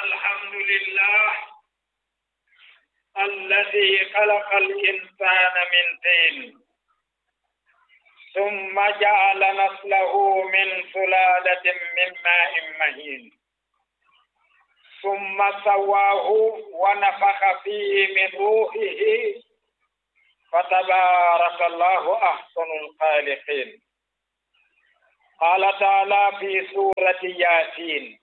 الحمد لله الذي خلق الإنسان من طين ثم جعل نسله من سلالة من ماء مهين ثم سواه ونفخ فيه من روحه فتبارك الله أحسن الخالقين قال تعالى في سورة ياسين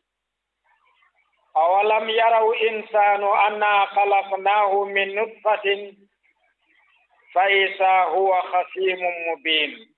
أولم يروا إنسان أنا خلقناه من نطفة فإذا هو خصيم مبين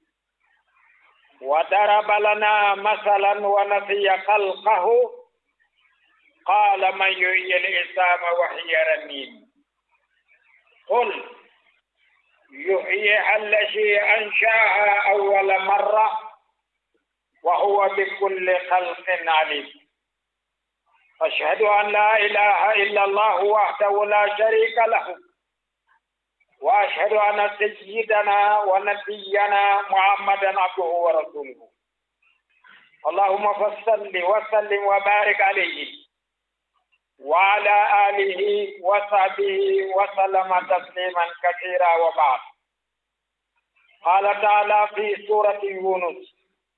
وضرب لنا مثلا ونسي خلقه قال من يحيي العظام وهي رميم قل يحييها الذي أنشاها أول مرة وهو بكل خلق عليم أشهد أن لا إله إلا الله وحده لا شريك له وأشهد أن سيدنا ونبينا محمدا عبده ورسوله اللهم فصل وسلم وبارك عليه وعلى آله وصحبه وسلم تسليما كثيرا وبعد قال تعالى في سورة يونس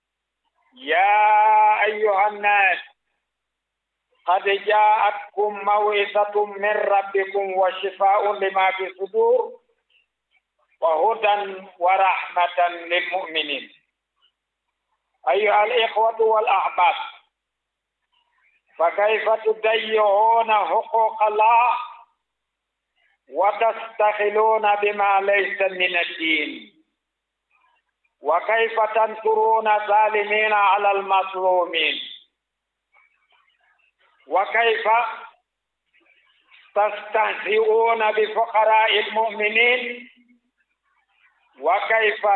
يا أيها الناس قد جاءتكم موعظة من ربكم وشفاء لما في الصدور وهدى ورحمة للمؤمنين أيها الإخوة والأحباب فكيف تضيعون حقوق الله وتستخلون بما ليس من الدين وكيف تنصرون الظالمين على المظلومين وكيف تستهزئون بفقراء المؤمنين وكيف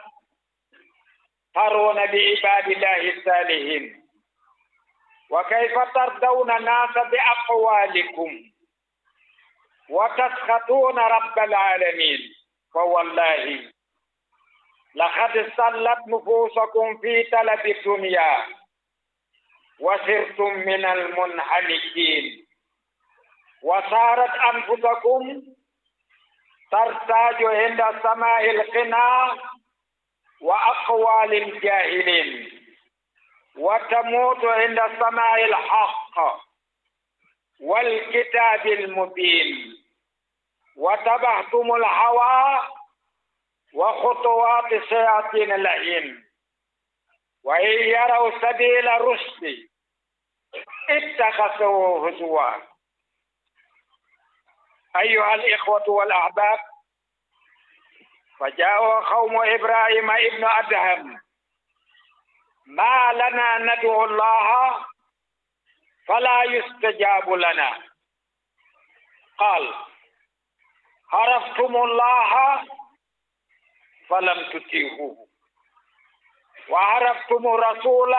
تسخرون بعباد الله الصالحين وكيف ترضون الناس بأقوالكم وتسخطون رب العالمين فوالله لقد صلت نفوسكم في طلب الدنيا وصرتم من المنحنكين وصارت أنفسكم ترتاج عند سماع القنا وأقوال الجاهلين وتموت عند سماع الحق والكتاب المبين وتبعتم الهوى وخطوات الشياطين اللعين وإن يروا سبيل الرشد اتخذوه هزوا أيها الإخوة والأحباب فجاء قوم إبراهيم ابن أدهم ما لنا ندعو الله فلا يستجاب لنا قال عرفتم الله فلم تطيعوه وعرفتم الرسول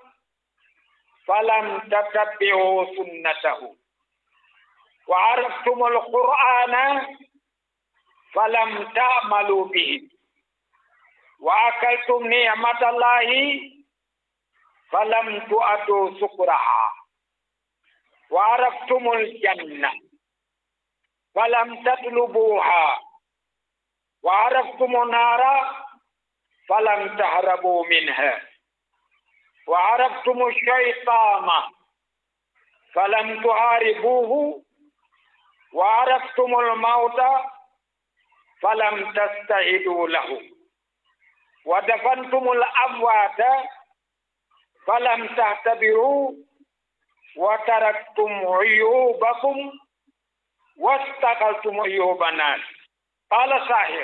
فلم تتبعوا سنته وعرفتم القرآن فلم تعملوا به وأكلتم نعمة الله فلم تؤدوا شكرها وعرفتم الجنة فلم تطلبوها وعرفتم النار فلم تهربوا منها وعرفتم الشيطان فلم تحاربوه وعرفتم الموت فلم تستعدوا له ودفنتم الأموات فلم تعتبروا وتركتم عيوبكم واستقلتم عيوب الناس قال صاحب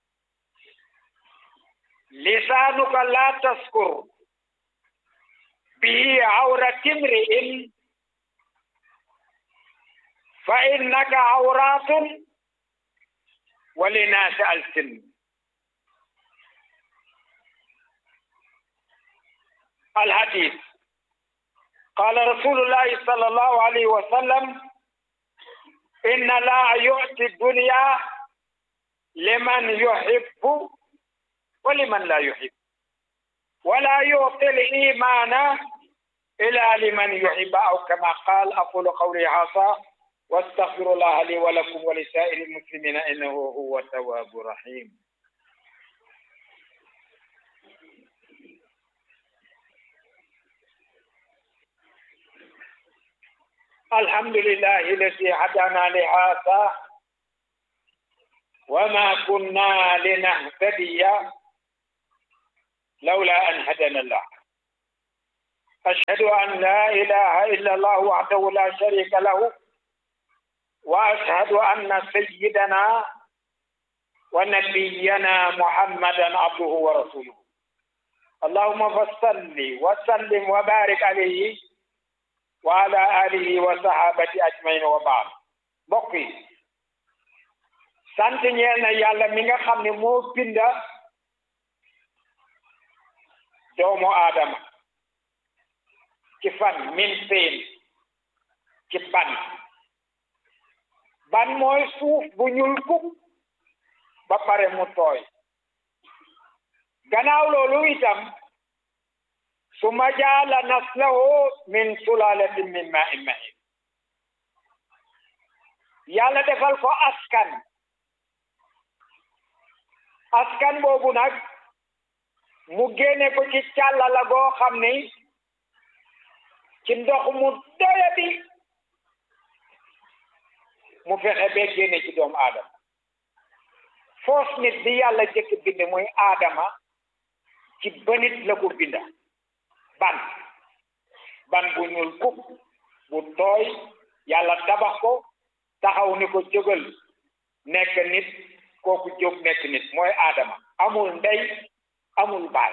لسانك لا تذكر به عورة امرئ فإنك عورات ولناس ألسن الحديث قال رسول الله صلى الله عليه وسلم إن لا يؤتي الدنيا لمن يحب ولمن لا يحب ولا يعطي الإيمان إلا لمن يحب أو كما قال أقول قولي هذا واستغفر الله لي ولكم ولسائر المسلمين إنه هو التواب الرحيم الحمد لله الذي هدانا لهذا وما كنا لنهتدي لولا أن هدانا الله أشهد أن لا إله إلا الله وحده لا شريك له وأشهد أن سيدنا ونبينا محمدا عبده ورسوله اللهم فصل وسلم وبارك عليه وعلى آله وصحابته أجمعين وبعد بقي sant ñeel na yàlla mi nga xam ne moo binda doomu aadama ci fan min seen ci ban ban mooy suuf bu ñuul kuk ba pare mu tooy gannaaw loolu itam suma jaala naslahu min sulalatin min ma'in mahin yàlla defal ko askan askan boobu nag mu génne ko ci càllala goo xam ni ci ndox mu doyadi mu fexe bee génne ci doomu aadama foos nit bi yàlla jëkk bind muy aadama ci banit la ko binda ban ban bu ñuul kub bu tooy yàlla tabax ko taxaw ni ko jógal nekk nit kooku jóg nekk nit mooy aadama amul ndey amul baay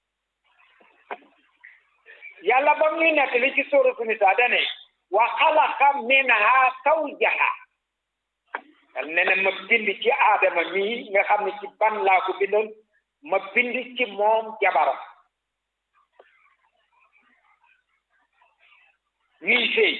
yàlla ba muy nekk li ci suuratu Nisaa dane wa xalaqa minhaa zawjahaa yàlla nee na ma bind ci aadama mii nga xam ne ci ban laa ko bindoon ma bind ci moom jabaram ñuy sëy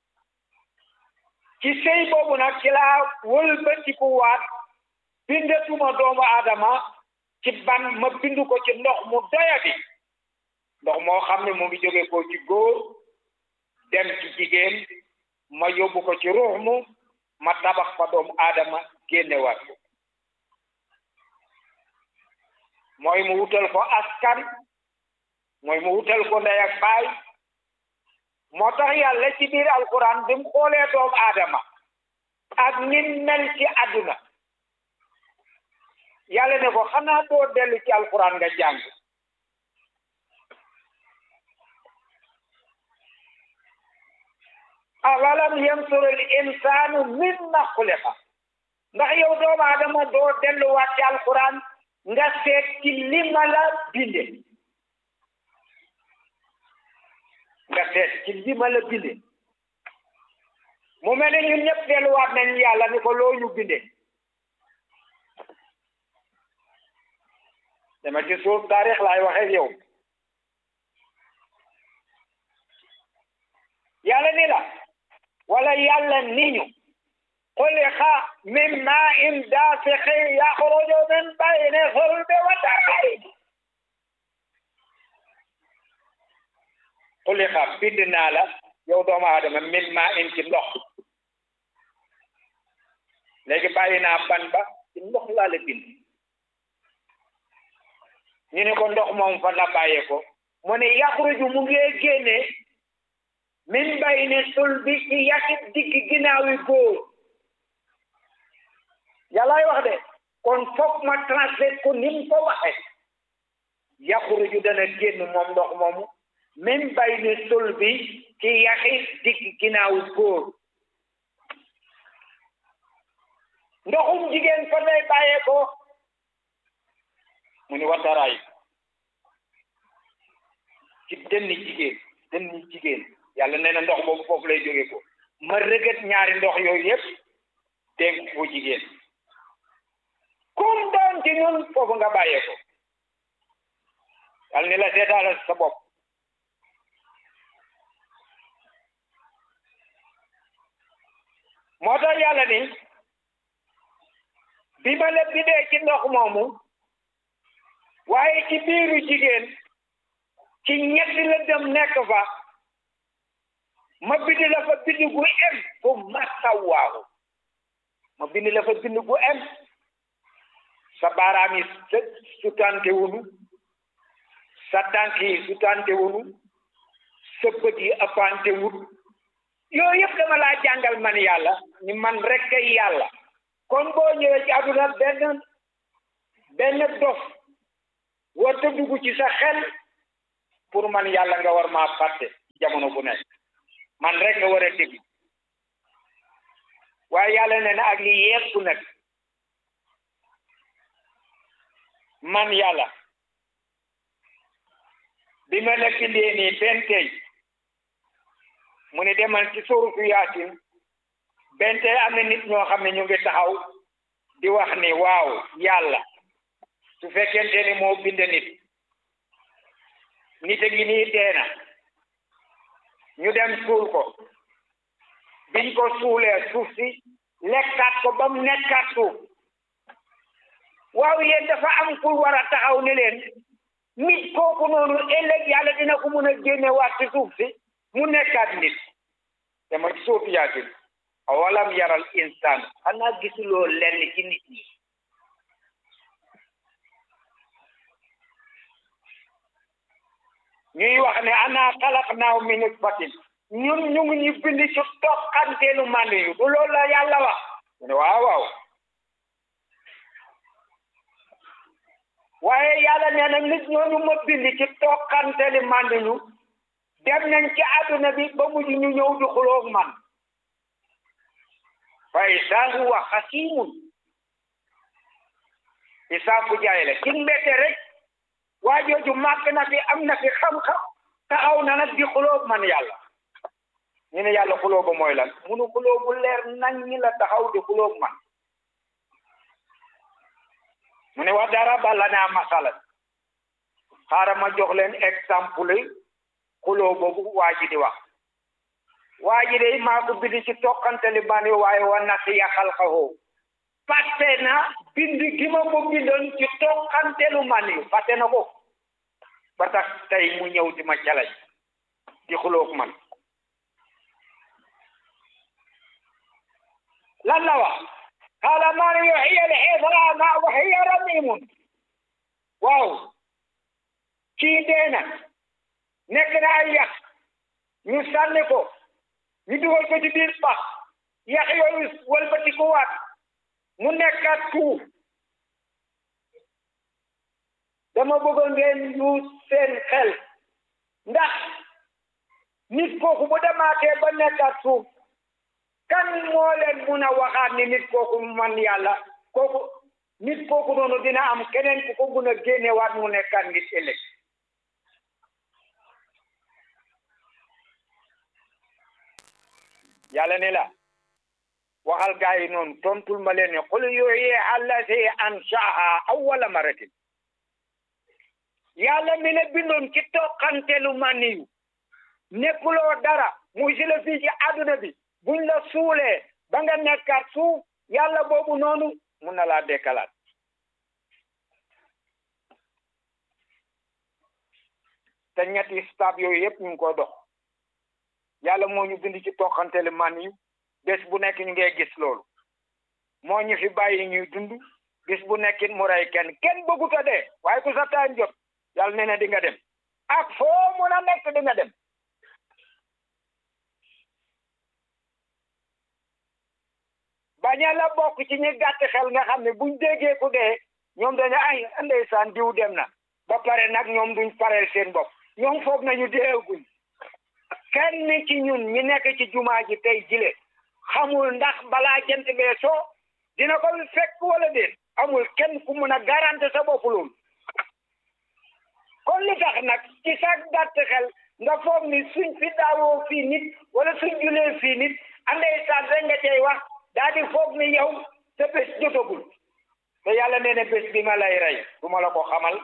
ci sëy boobu nag ci laa wëlbatiku waat bindatuma doomu aadama ci ban ma bind ko ci ndox mu doyadi ndox moo xam ne mu ngi jóge ko ci góor dem ci jigéen ma yóbbu ko ci ruux mu ma tabax fa doomu aadama génnewaat ko mooy mu wutal ko askan mooy mu wutal ko ndey ak baay moo tax yàlla ci biir alquran bi mu xoolee doomu aadama ak nim mel ci àdduna yàlla ne ko xanaa doo dellu ci alquran nga jàng awalam yansur al insanu mimma xuliqa ndax yow doomu aadama doo delluwaat ci alquran nga seet ci li ma la binde nga seet ci li ma la binde mu mel ne ñun ñëpp delluwaat nañ yàlla ni ko loo ñu binde dama ci suuf taarix laay waxee yow yàlla ni la wala yàlla ni ñu xuliqa min maa'in daafiqin yaxruju min bayni sulbi wa tarayni xuliqa bind naa la yow doomu aadama min maa'in ci ndox léegi bàyyi naa ban ba ci ndox laa la bind ñu ne ko ndox moom fa la bàyyee ko mu ne yaxruju mu ngi génne min bayni sulbi ci yàqit digg ginnaaw yi góor yàllaay wax de kon foog ma translate ko ni mu ko waxe yaxruju dana génn moom ndox moomu min bayni sulbi ci yàqit digg ginnaaw yi góor ndoxum jigéen fa lay bàyyee ko mu ni wataraay ci dënni jigéen dënni jigéen yàlla nee na ndox boobu foofu lay jóge ko ma rëgët ñaari ndox yooyu yëpp dénk ko jigéen kum doon ci ñun foofu nga bàyyee ko yàlla ni la seetaala sa bopp moo tax yàlla ni bi ma la bindee ci ndox moomu waaye ci biiru jigéen ci ñetti la dem nekk fa ma bind la fa bind gu em fu masawaahu ma bind la fa bind gu em sa baaraam yi sutante wunu sa tànk yi sutante wunu sa bët yi ëppante wut yooyu yëpp dama laa jàngal man yàlla ni man rek kay yàlla kon boo ñëwee ci àdduna benn benn dof warta dugg ci sa xel pour man yàlla nga war maa fàtte jamono bu nekk man rek nga war a dégg waaye yàlla ne na ak li yépp nag man yàlla bi ma la bindee nii benn tey mu ne demal ci sóorutu yaasin benn tey am na nit ñoo xam ne ñu ngi taxaw di wax ni waaw yàlla su fekkente ni moo bind nit nit a ngi nii dee na ñu dem suul ko biñ ko suulee suuf si lekkaat ko ba mu nekkaat suuf waaw yéen dafa am pour war a taxaw ni leen nit kooku noonu ëllëg yàlla dina ko mun a génne waat ci suuf si mu nekkaat nit dama ci sootu yaasin awalam yaral insaan xanaa gisuloo lenn ci nit ñi ñuy wax ne ana xalaqnaahu min nutfatin ñun ñu ngi ñu bind ci toqanteelu mànd yu du loolu la yàlla wax mu ne waaw waaw waaye yàlla nee na nit ñooñu ma bind ci toqanteeli mànd yu dem nañ ci àdduna bi ba mujj ñu ñëw di xuloog man fa isaa huwa xasiimun isaa ku jaay la ci mbette rek waa jooju màgg na fi am na fi xam-xam taxaw na nag di xulóob man yàlla ñu ne yàlla xulóob ba mooy lan munu xulóob bu leer nañ ñi la taxaw di xulóob man mu ne wax dara bala naa masalan xaaral ma jox leen exemple xulóob boobu waa ji di wax waa ji de maa ko bind ci toqantali bani waaye wa nasiya xalqahu fàtte na bind gi ma ko bindoon ci toqantelu man yu fàtte na ko ba tax tey mu ñëw di ma calaj di xuloog man lan la wax qaala man yuhyi al-'idhaama wa hiya ramiimun waaw kii dee na nekk na ay yax ñu sànni ko ñu dugal ko ci biir pax yax yooyu wëlbati ko waat mu nekkaat tuuf dama bëggoon ngeen yu seen xel ndax nit kooku bu demaatee ba nekkaat suuf kan moo leen mun a waxaat ni nit kooku man yàlla kooku nit kooku noonu dina am keneen ku ko mun a génnewaat mu nekkaat nit ëllëg yàlla ne la waxal gaa yi noonu tontul ma leen ne qul yuhyi allazi anshaaha awwala maratin yàlla mi ne bindoon ci toqantelu maniyu nekkuloo dara muy si la fii ci àdduna bi buñ la suulee ba nga nekkaat suuf yàlla boobu noonu mun na laa dekkalaat te ñetti stade yooyu yëpp ñu ngi ko dox yàlla moo ñu bind ci toqantelu maniyu bés bu nekk ñu ngi gis loolu moo ñu fi bàyyi ñuy dund bés bu nekkit mu rey kenn kenn bëggut a dee waaye ku sa taan jot yàlla nee na di nga dem ak foo mun a nekk di nga dem baña la bokk ci ñi gàtt xel nga xam ne buñ déggee ku dee ñoom dañu ay ndeysaan diw dem na ba pare nag ñoom duñ pareel seen bopp ñoom foog nañu deeguñ kenn ci ñun ñi nekk ci jumaa ji tey jile xamul ndax balaa jant bee soo dina ko fekk wala déet amul kenn ku mun a garanti sa bopp loolu kon li tax nag ci sa gàtt xel nga foog ni suñ fi daawoo fii nit wala suñ julee fii nit andee saan rek nga cay wax daal di foog ni yow sa bés jotagul te yàlla nee na bés bi ma lay rey du ma la ko xamal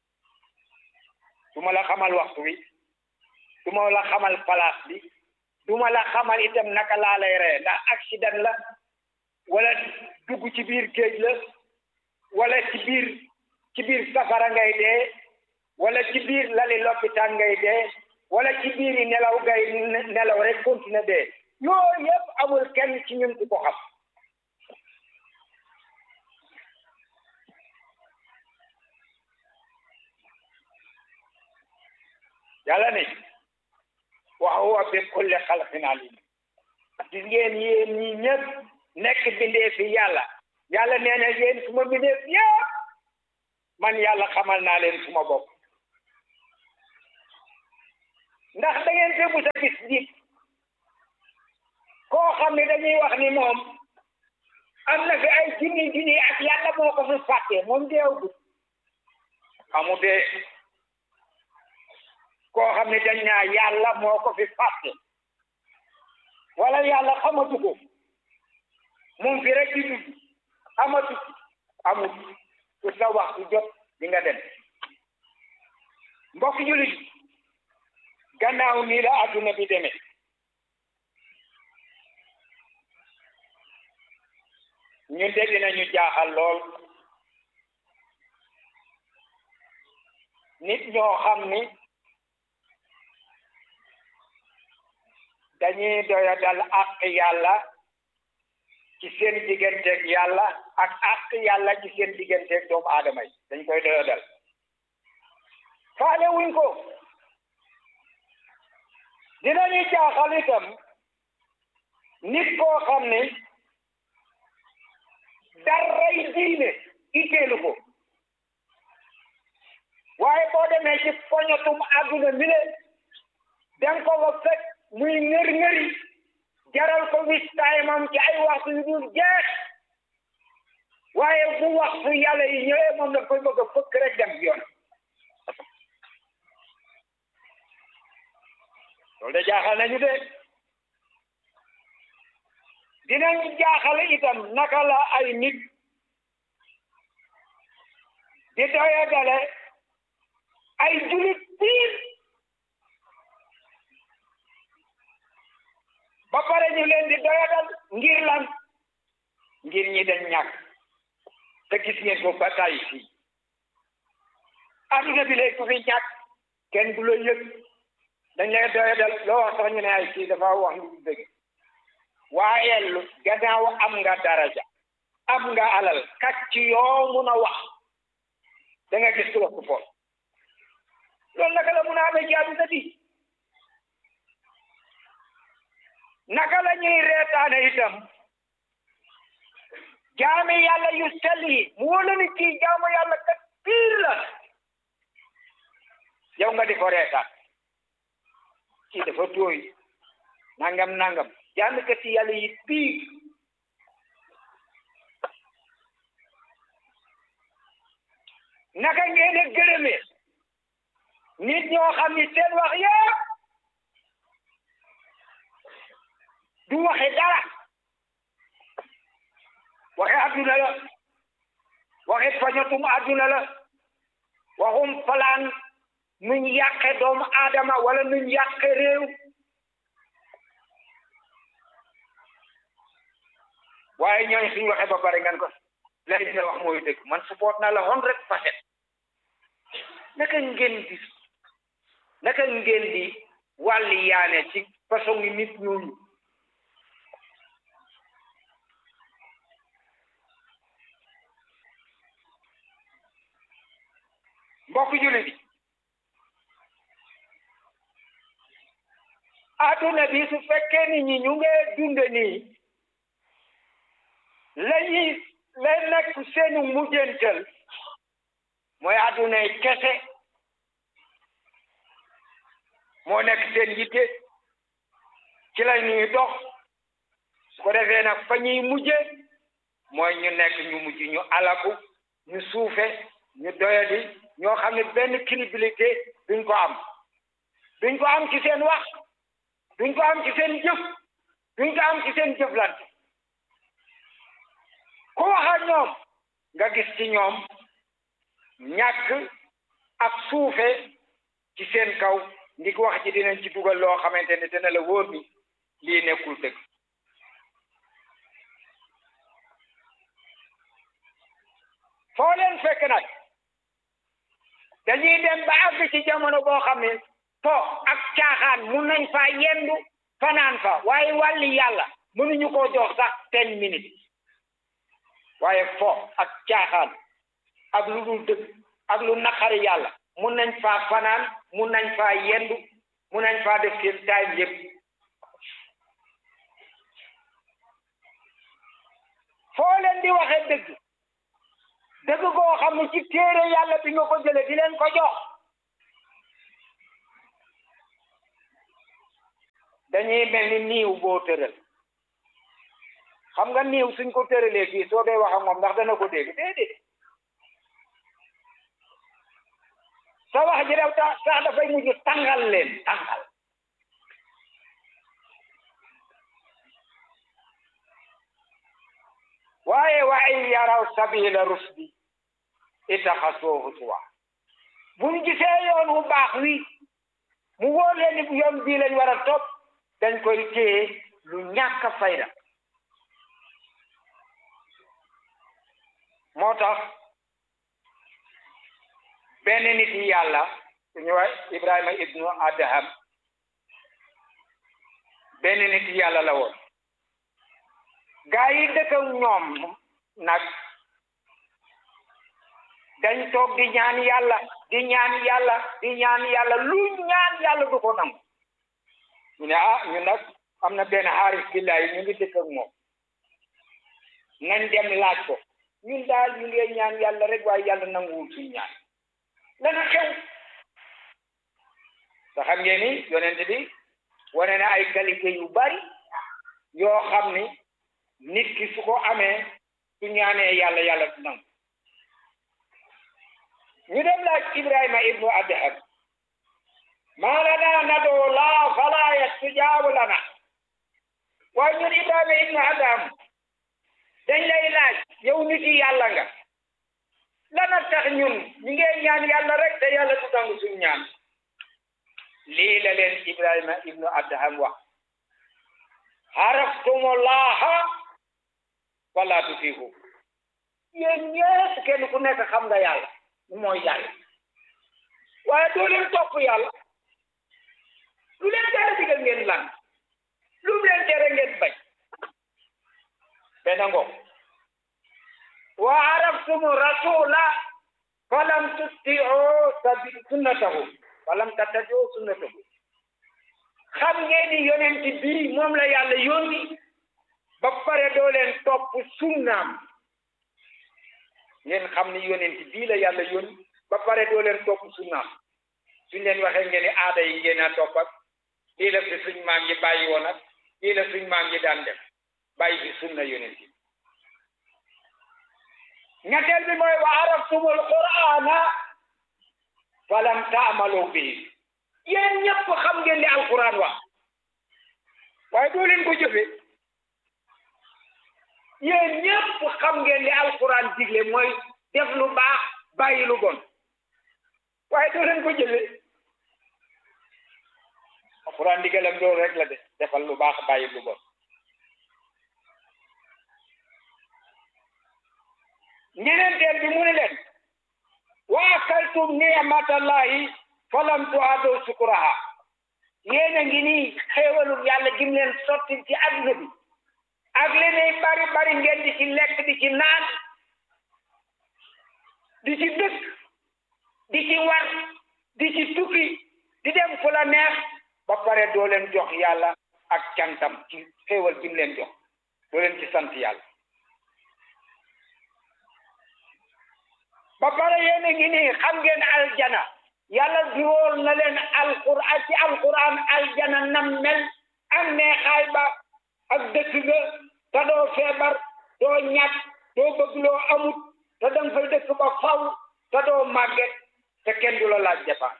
du ma la xamal waxtu wi du ma la xamal place bi du ma la xamal itam naka laa lay rey ndax accident la wala dugg ci biir géej la wala ci biir ci biir safara ngay dee wala ci biir lali lopitaan ngay dee wala ci biiri nelaw gay nelaw rek continuer dee yooyu yëpp amul kenn ci ñun ku ko xam yàlla ne wa huwa bi kulli xalqin alim gis ngeen yéen ñi ñëpp nekk bindee fi yàlla yàlla nee na yéen suma bindee fi yëpp man yàlla xamal naa leen suma bopp ndax da ngeen fi mus a gis nit koo xam ne dañuy wax ni moom am na fi ay junni junni ak yàlla moo ko fi fàtte moom deewgut amu dee koo xam ne dañ naa yàlla moo ko fi fàtte wala yàlla xamatu ko moom fi rek di dund xamatu amut ku sa waxtu jot di nga dem mbokk julit gannaaw nii la adduna bi demee ñun de dinañu jaaxal lool nit ñoo xam ni dañuy doya dal àq yàlla ci seen digganteeg yàlla ak àq yàlla ci seen digganteeg doomu aadama yi dañ koy doya dal faale wuñ ko dinañu jaaxal itam nit koo xam ne daray diine itteelu ko waaye boo demee ci poñatum àdduna mi le danga ko fa fekk muy ngër ngëri jaral ko wis taymam ci ay waxtu yu dul jeex waaye bu waxtu yàlla yi ñëwee moom la koy bëgg a fëkk rek dem yoon loolu de jaaxal nañu de dinañ jaaxal itam naka la ay nit di doya dale ay julit piir ba pare ñu leen di doyadal ngir lan ngir ñi dañ ñàkk te gis ngeen ko ba tàyyi fii adduna bi léegi ku fi ñàkk kenn du la yëg dañ lay doyadal loo wax sax ñu ne ay kii dafa wax lu dëgg waaye lu gannaaw am nga daraja am nga alal kàcc yoo mun a wax da nga gis ku la ko fool loolu naka la mun a amee ci adduna bi naka la ñuy reetaane itam jaami yàlla yu sell yi mu wóolu ni kii jaamu yàlla kat piir la yow nga di ko reetaan kii dafa tooy nangam nangam jaami kat yàlla yi piir naka ngeen a gërëmee nit ñoo xam ni seen wax yëpp du waxe dara waxe adduna la waxe fañatum adduna la waxum falaan nuñ yàqe doomu aadama wala nuñ yàqe réew waaye ñooñ suñ waxe ba pare ngeen ko lay dina wax mooy dëgg man support na la hundred percent naka ngeen di naka ngeen di wàlli yaane ci façon yi nit ñooñu mbokk jullit yi adduna bi su fekkee ni ñi ñu ngi dunde nii lañuy lay nekk seenu mujjantal mooy addunay kese moo nekk seen yitte ci la ñuy dox su ko defee nag fa ñuy mujje mooy ñu nekk ñu mujj ñu alaku ñu suufe ñu doyadi ñoo xam ne benn crédibilité duñ ko am duñ ko am ci seen wax duñ ko am ci seen jëf duñ ko am ci seen jëflante ku wax ak ñoom nga gis ci ñoom ñàkk ak suufe ci seen kaw ndik wax ji dinañ ci dugal loo xamante ne dina la wóor ni lii nekkul dëgg foo leen fekk nag dañuy dem ba àgg ci jamono boo xam ne po ak caaxaan mun nañ faa yendu fanaan fa waaye wàlli yàlla mënuñu koo jox sax ten minutes waaye fo ak caaxaan ak lu dul dëgg ak lu naqari yàlla mun nañ faa fanaan mun nañ faa yendu mun nañ faa def seen time yëpp foo leen di waxe dëgg dëgg koo xam ne ci téere yàlla bi nga ko jële di leen ko jox dañuy mel ni niiw boo tëral xam nga niiw suñ ko tëralee fii soo dee wax ak moom ndax dana ko dégg déedéet sa wax ji rew tax sax dafay mujj tàngal leen tàngal waaye wa in yaraw sabila rusdi itaxasuuhu tuwa buñ gisee yoon wu baax wi mu wóor leen ni yoon bii lañ war a topp dañ koy téye lu ñàkk fayda moo tax benn nit yi yàlla suñu wax Ibrahima ibnu Adham benn nit yi yàlla la woon gaa yi dëkk ak ñoom nag dañ toog di ñaan yàlla di ñaan yàlla di ñaan yàlla lu ñaan yàlla du ko nangu ñu ne ah ñu nag am na benn xaaris billahi ñu ngi dëkk ak moom nañ dem laaj ko ñun daal ñu ngi ñaan yàlla rek waaye yàlla nanguwul suñu ñaan lana xew te xam ngeen ni yonent bi wane na ay qualité yu bari yoo xam ni nit ki su ko amee su ñaanee yàlla yàlla du nangu ñu dem laaj Ibrahima ibnu Adham maa lanaa nad'uu llaaha falaa yastajaabu lanaa waaye ñun Ibrahima ibnu Adham dañ lay laaj yow nit yi yàlla nga lana tax ñun ñu ngi ñaan yàlla rek te yàlla du nangu suñu ñaan lii la leen Ibrahima ibnu Adham wax xaraftumullaaha wala tutiihu yéen ñëpp kenn ku nekk xam nga yàlla mooy yàlla waaye doo leen topp yàlla lu leen tere digal ngeen lan lu mu leen tere ngeen bañ benn ngoog wa araftumu rasula falam tutti'u sabi sunnatahu falam tattabi'u sunnatahu xam ngeen ni yonent bii moom la yàlla yónni ba pare doo leen topp sunnaam ngeen xam ni yonent bii la yàlla yónni ba pare doo leen topp sunnaam suñ leen waxee ngeen ni aada yi ngeen a topp ak lii la fi suñ maam yi bàyyi woon ak lii la suñ maam yi daan def bàyyi fi sunna yonent yi ñetteel bi mooy wa araftumul qur'ana falam taamalu bihi yéen ñëpp xam ngeen li alquran wax waaye doo leen ko jëfe yéen ñëpp xam ngeen li alquran digle mooy def lu baax bàyyi lu bon waaye doo leen ko jëfe alquran digalam loolu rek la de defal lu baax bàyyi lu bon ñeneenteel bi mu ne leen wa akaltum ni'matallahi falam tu'adu sukuraha yéen a ngi nii xéewalul yàlla gim leen sotti ci adduna bi ak leneen bari bari ngeen di ci lekk di ci naan di ci dëkk di ci war di ci tukki di dem fu la neex ba pare doo leen jox yàlla ak cantam ci xéewal gim leen jox doo leen ci sant yàlla ba pare yéen a ngi nii xam ngeen aljana yàlla diwool na leen alquran ci alquran aljana nam mel ak neexaay ba ak dëkk ga te doo feebar doo ñàkk doo bëgg loo amut te danga fay dëkk ba faw te doo màgget te kenn du la laaj dépense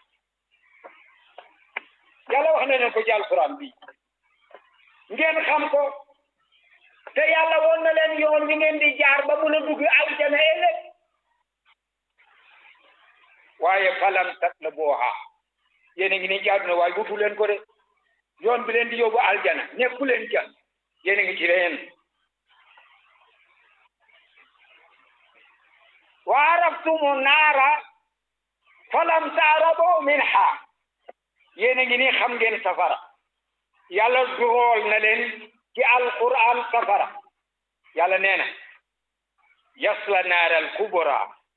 yàlla wax na leen ko ci alquran bi ngeen xam ko te yàlla woon na leen yoon wi ngeen di jaar ba mun a dugg aljana ëllëg waaye falam tatlabuha yéen a ngi nii ci àdduna waaye wutu leen ko de yoon bi leen di yóbbu aljana nekku leen ca yéen a ngi ci leen wa araftumu naara falam taarabo minha yéen a ngi nii xam ngeen safara yàlla durool na leen ci alquran safara yàlla nee na yasla naaral kubra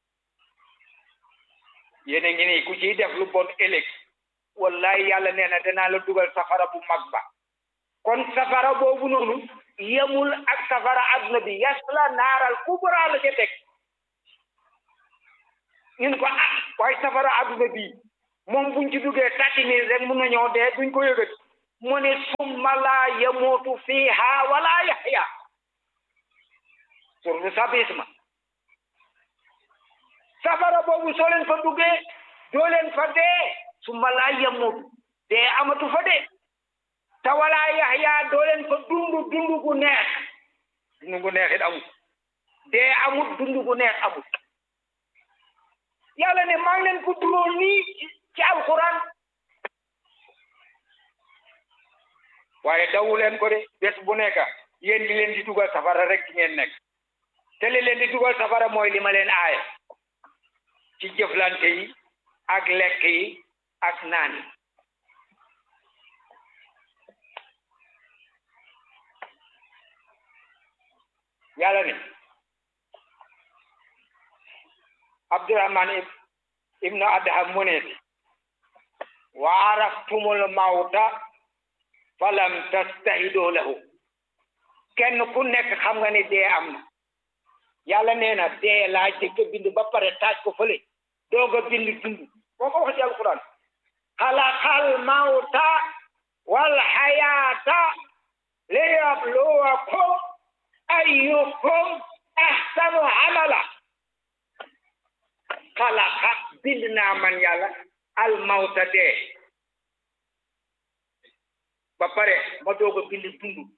yéen a ngi nii ku ciy def lu bon ëllëg wallahi yàlla nee na danaa la dugal safara bu mag ba kon safara boobu noonu yemul ak safara adduna bi yasla naaral kubra la ca teg ñun ko ah waaye safara adduna bi moom buñ ci duggee tàtti nii rek mun na ñëw dee duñ ko yëgati mu ne summa laa yamuutu fiiha wala yaxya surtout sabisma safara boobu soo leen fa duggee doo leen fa dee summa laa yamuutu dee amatu fa dee te wala yaxya doo leen fa dund dund gu neex dund gu neex it amut dee amut dund gu neex amut yàlla ne maa ngi leen ko duróol nii ci alquran waaye dawu leen ko de bés bu nekk yéen di leen di dugal safara rek ci ngeen nekk te li leen di dugal safara mooy li ma leen aaye ci jëflante yi ak lekk yi ak naan yi yàlla ne abdurahman ibnu adham mu ne wa araftumul mawta falam tastahido lahu kenn ku nekk xam nga ne dee am na yàlla nee na dee laa jëkk bind ba pare taaj ko fële doog a bind dund moo ko wax ci alquran xalaqal mawta wal xayaata liyabluwakum ayyukum ahsanu amala xalaqa bind naa man yàlla al mawta dee ba pare ma doog a bind dund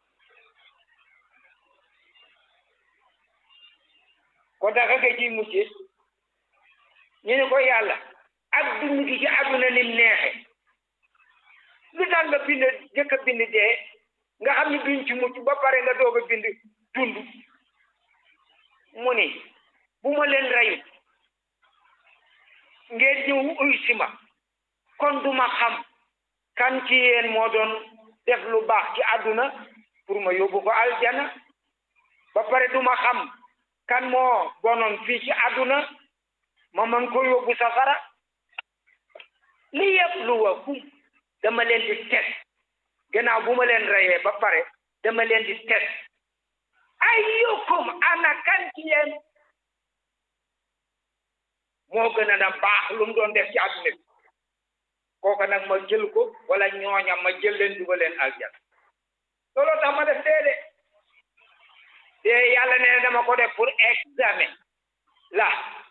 ko daga nga ci mujje ñu ne ko yàlla ak dund gi ci àdduna nim neexe lu tax nga bind jëkk a bind dee nga xam ne duñ ci mucc ba pare nga doog a bind dund mu ni bu ma leen reyu ngeen ñëw uy si ma kon duma xam kan ci yéen moo doon def lu baax ci àdduna pour ma yóbbu ko aljana ba pare duma xam kan moo bonoon fii ci àdduna ma mën ko yóbbu safara li yëpp lu wa kum dama leen di test gannaaw bu ma leen reyee ba pare dama leen di test ayyukum ana kan ci yéen moo gën a na baax lu mu doon def ci àdduna bi kooka nag ma jël ko wala ñooña ma jël leen dugal leen aljana looloo tax ma def dee de dee yàlla nee na dama ko def pour examen la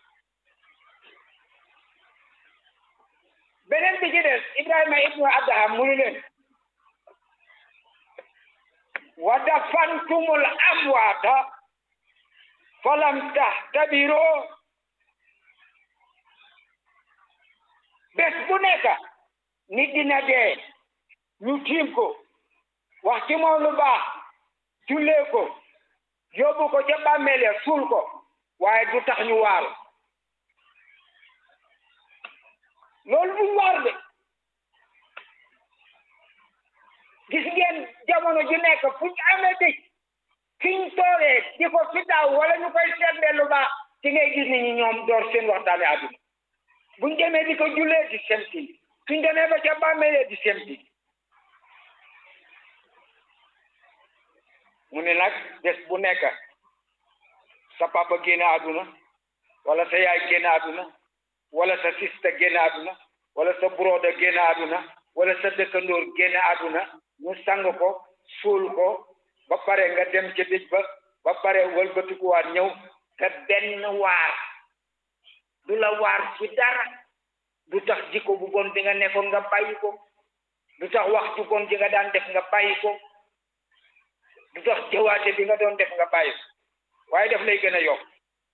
beneen bi ci des Ibrahima ibnu Adham mu ni leen wa dafantumul amwaata falam tahtabiroo bés bu nekk nit dina dee ñu tiim ko wax ci moom lu baax jullee ko yóbbu ko ca bàmmeel ya suul ko waaye du tax ñu waaru loolu du waar de gis ngeen jamono ju nekk fu ñu amee dëj fiñ toogee di ko fi daaw wala ñu koy seetlee lu baax ci ngay gis ni ñi ñoom door seen waxtaane àdduna buñ demee di ko jullee di semti suñ demee ba ca bàmmeelee di semti mu ne nag bés bu nekk sa papa génn àdduna wala sa yaay génn àdduna wala sa sista génn àdduna wala sa broda génn àdduna wala sa dëkkandoor génn àdduna ñu sang ko suul ko ba pare nga dem ca dëj ba ba pare wëlbatikuwaat ñëw te benn waar du la waar ci dara du tax jikko bu bon bi nga nekkoon nga bàyyi ko du tax wax ju bon ji nga daan def nga bàyyi ko du tax jëwaate bi nga doon def nga bàyyi ko waaye def lay gën a yokk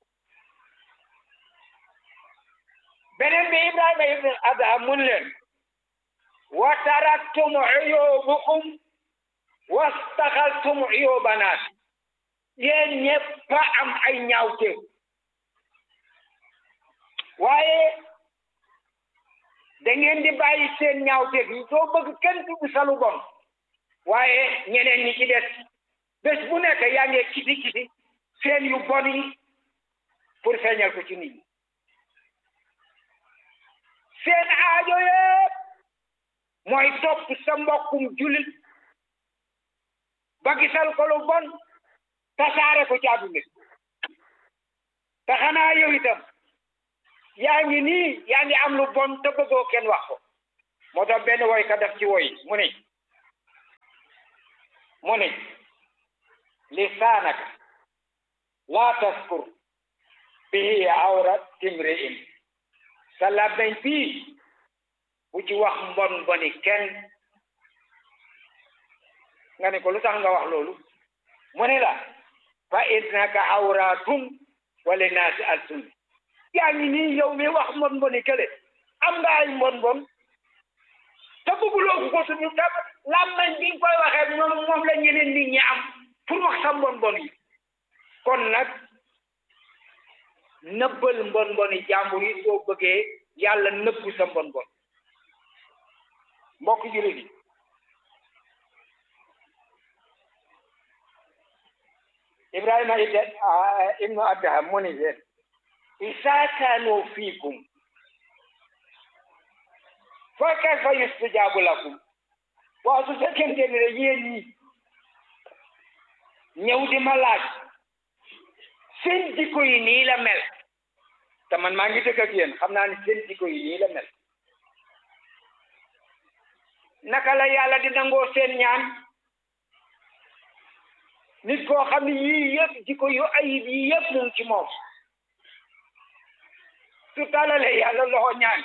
beneen bi Ibrahima ibn Adham mun leen wa taraktum uyubakum wastaxaltum uyubanaat yéen ñëpp a am ay ñaawteef waaye da ngeen di bàyyi seen ñaawteef yi doo bëgg kenn dugg sa lu bon waaye ñeneen ñi ci des bés bu nekk yaa ngi kiti kiti seen yu bon yi pour feeñal ko ci nit ñi seen aajo yëpp mooy topp sa mbokkum jullit ba gisal ko lu bon tasaare ko ci àdduna te xanaa yow itam yaa ngi nii yaa ngi am lu bon te bëggoo kenn wax ko moo tax benn woy ka def ci woy mu ne mu ne lisaanaka laa taskur bihi awra timri'in sa làmmiñ bii bu ci wax mbon mboni kenn nga ne ko lu tax nga wax loolu mu ne la fa innaka awratun wala naasi alsun yaa ngi nii yow mi wax mbon mboni kële am nga ay mbon mbon te bëgguloo ko suñu tam làmmañ bi nga koy waxee moom moom la ñeneen nit ñi am pour wax sa mbon mbon yi kon nag nëbbal mbon mboni jàmbur yi soo bëggee yàlla nëbbu sa mbon mbon mbokk jullit yi ibrahima ibnu adham mu ni leen isaa kaanoo fiikum fa kayfa yustajaabu lakum waaw su fekkente ne yéen ñi ñëw di ma laaj seen jikko yi nii la mel te man maa ngi dëkk ak yéen xam naa ne seen jikko yi nii la mel naka la yàlla di nangoo seen ñaan nit koo xam ne yii yëpp jikko yu ayib yii yëpp mu ngi ci moom su talalee yàlla loxo ñaan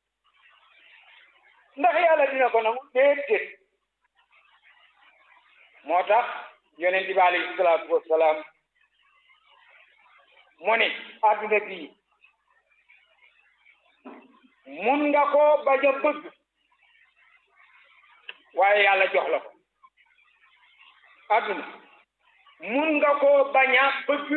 ndax yàlla dina ko nangu déedéet moo tax yonent bi alayhi salaatu wassalaam mu ne adduna bii mun nga ko bañ a bëgg waaye yàlla jox la ko adduna mun nga koo bañ a bëgg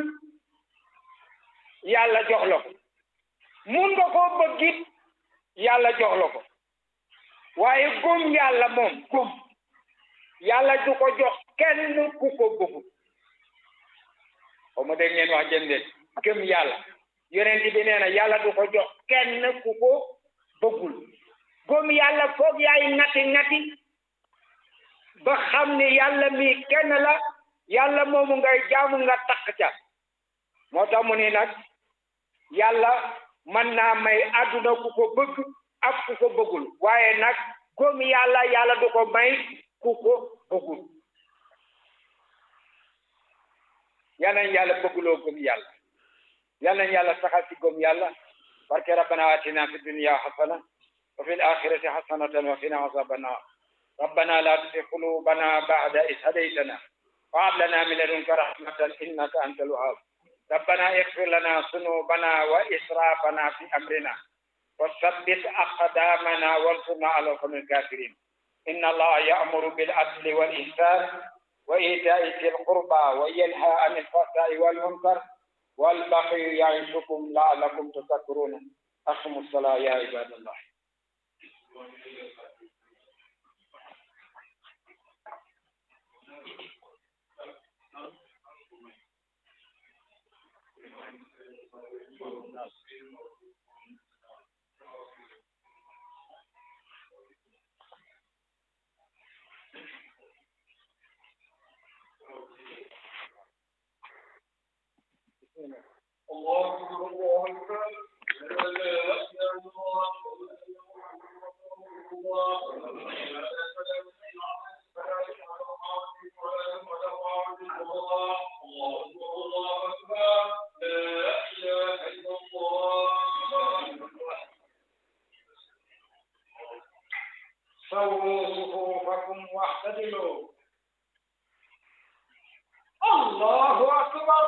yàlla jox la ko mun nga koo bëgg it yàlla jox la ko waaye gëm yàlla moom gëm yàlla du ko jox kenn ku ko bëggul xaw ma dégg ngeen wax jëndee gëm yàlla yonent bi nee na yàlla du ko jox kenn ku ko bëggul gëm yàlla foog yaay ngati ngati ba xam ne yàlla mi kenn la yàlla moomu ngay jaamu nga takk ca moo tax mu ni nag yàlla mën naa may àdduna ku ko bëgg ak ku ko bëggul waaye nag gëm yàlla yàlla du ko may ku ko bëggul yal nañ yàlla bëgguloo gëm yàlla yal nañ yàlla saxal ci gëm yàlla barke rabbana atina fi dunya hasana wa fil akhirati hasanatan wa qina azaban nar ربنا لا تزغ قلوبنا بعد إذ هديتنا وهب لنا من لدنك رحمة إنك أنت الوهاب ربنا اغفر لنا ذنوبنا وإسرافنا في أمرنا وثبت أقدامنا وانصرنا على القوم الكافرين إن الله يأمر بالعدل والإحسان وإيتاء ذي القربى وينهى عن الفحشاء والمنكر والبغي يعظكم لعلكم تذكرون أقيموا الصلاة يا عباد الله الله أكبر الله أكبر لا إله إلا الله الله أكبر لا إله إلا الله سووا صفوفكم واعتدلوا الله أكبر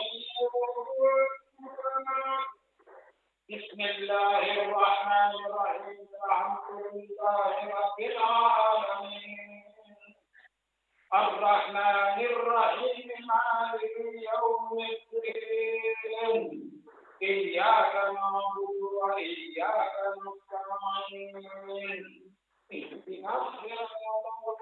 بسم الله الرحمن الرحيم الحمد لله رب العالمين الرحمن الرحيم مالك يوم الدين إياك نعبد وإياك نستعين اهدنا الصراط